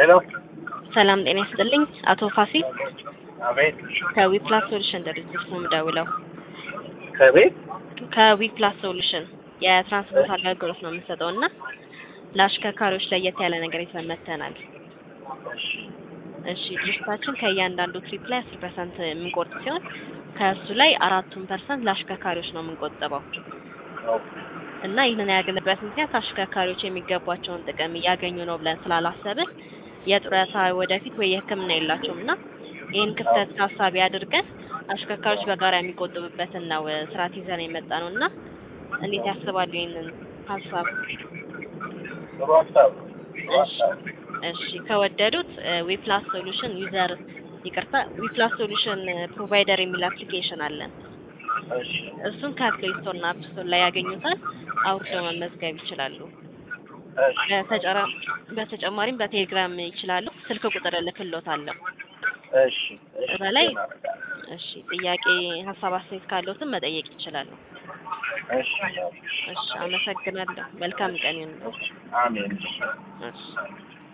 ሄሎ ሰላም ጤና ይስጥልኝ። አቶ ፋሲል አቤት ከዊፕላስ ሶሉሽን ድርጅት ነው የምደውለው። ከቤት ከዊፕላስ ሶሉሽን የትራንስፖርት አገልግሎት ነው የምንሰጠው እና ለአሽከርካሪዎች ለየት ያለ ነገር ይዘን መጥተናል። እሺ ድርጅታችን ከእያንዳንዱ ትሪፕ ላይ አስር ፐርሰንት የምንቆርጥ ሲሆን ከእሱ ላይ አራቱን ፐርሰንት ለአሽከርካሪዎች ነው የምንቆጥበው እና ይህንን ያገለበት ምክንያት አሽከርካሪዎች የሚገባቸውን ጥቅም እያገኙ ነው ብለን ስላላሰብን የጡረታ ወደፊት ወይ የሕክምና የላቸውም እና ይህን ክፍተት ታሳቢ አድርገን አሽከርካሪዎች በጋራ የሚቆጥቡበትን ነው ስርዓት ይዘን የመጣ ነው እና እንዴት ያስባሉ ይህንን ሀሳብ? ጥሩ ሀሳብ እሺ እሺ ከወደዱት ዊፕላስ ሶሉሽን ዩዘር ይቅርታ ዊፕላስ ሶሉሽን ፕሮቫይደር የሚል አፕሊኬሽን አለን። እሺ እሱን ከፕሌይ ስቶር እና አፕ ስቶር ላይ ያገኙታል። አውርደው መመዝገብ ይችላሉ። እሺ በተጨራ- በተጨማሪም በቴሌግራም ይችላሉ። ስልክ ቁጥር እልክልዎታለሁ። እሺ እዛ ላይ እሺ ጥያቄ፣ ሀሳብ፣ አስተያየት ካለዎትም መጠየቅ ይችላሉ። እሺ እሺ አመሰግናለሁ። መልካም ቀን ይሁንልዎት። አሜን እሺ